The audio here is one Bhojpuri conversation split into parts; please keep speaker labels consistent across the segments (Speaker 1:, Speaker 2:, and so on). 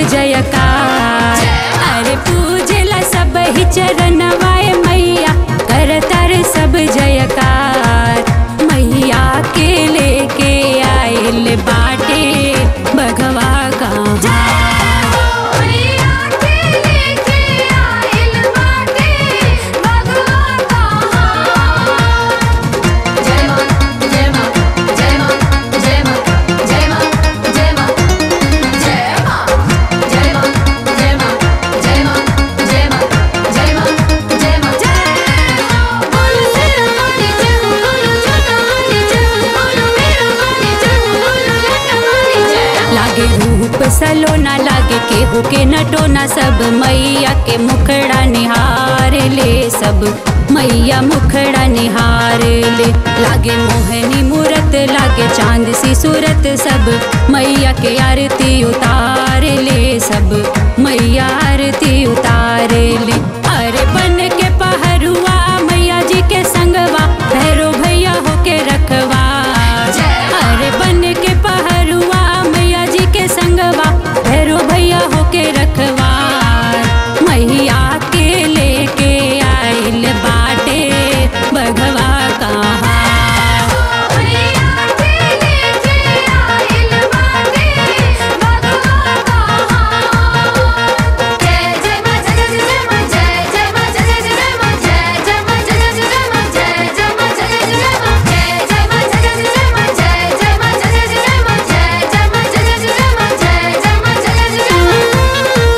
Speaker 1: जयकार अरे पूजला सब ही चरणवाए मैया करतर सब जयकार मैया के लेके आयल बाटे बघवा कहाँ
Speaker 2: मैया के लेके आइल बाटे बगवा कहाँ जय मां जय मां जय मां जय मां जय मां जय मां जय मां जय मां जय मां जय मां जय मां जय मां जय मां जय हो बोलो तेरा वाली जय हो बोलो छोटा वाली जय हो बोलो मेरा वाली जय हो बोलो लटा वाली जय हो
Speaker 1: लागे रूप सलोना लागे केहू के नटोना सब मैया के मुखड़ा निहार ले सब मैया मुखड़ा निहार ले लागे मोहनी मूरत लागे चांद सी सूरत सब मैया के आरती उतार ले सब मैया आरती उतार ले अरे बन के पहरुआ मैया जी के संगवा भैरो भैया होके रखवा अरे बन के पहरुआ मैया जी के संगवा भैरो भैया होके रखवा मैया के लेके आइल बाटे बघवा कहाँ
Speaker 2: मैया के लेके आइल बाटे बगवा कहाँ जय जय मां जय जय जय मां जय जय मां जय जय जय मां जय जय मां जय जय जय मां जय जय मां जय जय जय मां जय जय मां जय जय जय मां जय जय मां जय जय जय मां जय जय मां जय जय जय मां जय जय मां जय जय जय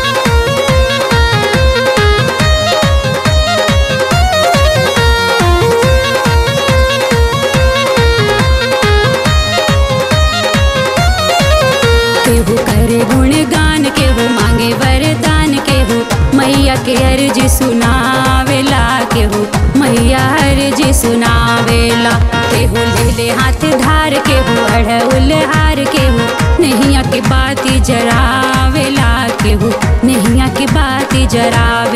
Speaker 1: केहू करे गुणगान केहू मांगे वरदान केहू मैया के अर्जी सुनावेला केहू मैया अर्जी सुनावेला केहू ले ले हाथ धार केहू अढ़उल हार केहू नैया के बाती जरावेला केहू नैया के बाती जरावे